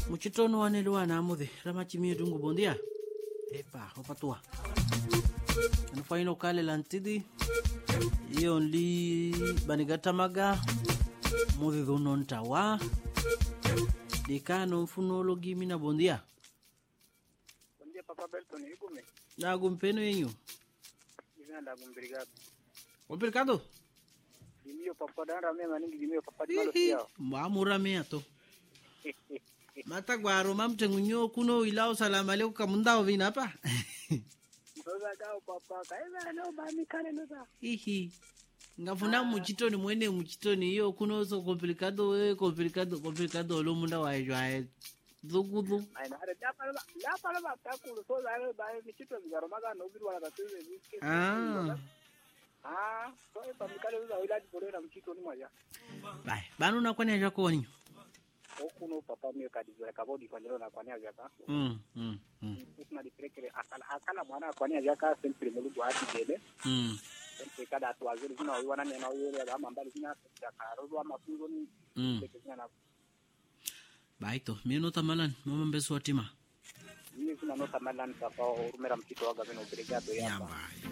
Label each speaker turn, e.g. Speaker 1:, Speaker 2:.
Speaker 1: muchitono waneliwa namuthi ramachimie tungu bondia epa opatua anufaina ukalela ntidi iyo nli banigatamaga muthi thuno ntawa dikano mfuno gimina bondia
Speaker 2: Bom dia, Papa Belton. E como é?
Speaker 1: nagu mpeno yenyu
Speaker 2: Ivana da obrigado.
Speaker 1: ompirikado
Speaker 2: Dimio papa dara mema ningi dimio papa di malo siao.
Speaker 1: mwamuramea to matagwaro mamtengunyo kuno ilao salama leo kamundao vinapa
Speaker 2: Ndoza kao papa. Kaeza no bani kane ndoza.
Speaker 1: ihi ngafuna muchitoni mwene muchitoni iyo kunoso complicado we complicado complicado lo munda waejwae dhukudhu
Speaker 2: Ai na ada da pala da pala ba ta ku so za ba mi chito bigaro maga no biru wala ka teze ni ke.
Speaker 1: ah
Speaker 2: Ah, so e pam kale za ila di bore na mchito ni maja.
Speaker 1: bai banu nakwania vyakoni
Speaker 2: Okuno papa mi ka di zora ka bodi kwa na kwa nia vyaka.
Speaker 1: mm, mm, mm,
Speaker 2: Kuna di prekere akala akala mwana kwa nia vyaka sempre mulu kwa ati dele.
Speaker 1: mm,
Speaker 2: Sempre kada atu wazuri zina wana nena yele ga mambali zina ya karo wa mafunzo ni.
Speaker 1: mm.
Speaker 2: Zina na
Speaker 1: bai to mino tamalan mama mbesu watima
Speaker 2: Mimi kuna nota malani papa urumera mchito waga vino obrigado yamba.
Speaker 1: yamba